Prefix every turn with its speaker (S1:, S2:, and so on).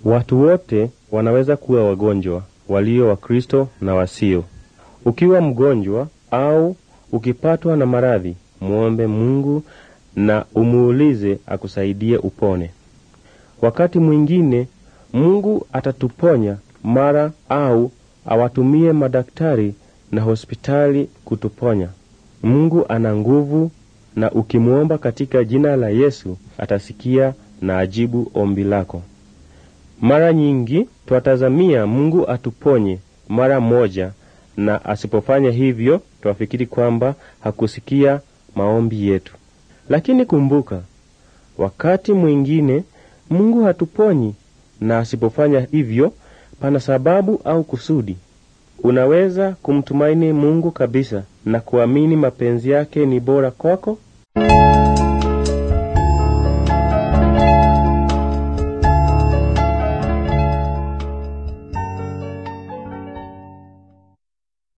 S1: Watu wote wanaweza kuwa wagonjwa, walio Wakristo na wasio. Ukiwa mgonjwa au ukipatwa na maradhi, muombe Mungu na umuulize akusaidie upone. Wakati mwingine Mungu atatuponya mara au awatumie madaktari na hospitali kutuponya. Mungu ana nguvu na ukimwomba katika jina la Yesu atasikia na ajibu ombi lako. Mara nyingi twatazamia Mungu atuponye mara moja, na asipofanya hivyo twafikiri kwamba hakusikia maombi yetu. Lakini kumbuka, wakati mwingine Mungu hatuponyi, na asipofanya hivyo pana sababu au kusudi. Unaweza kumtumaini Mungu kabisa na kuamini mapenzi yake ni bora kwako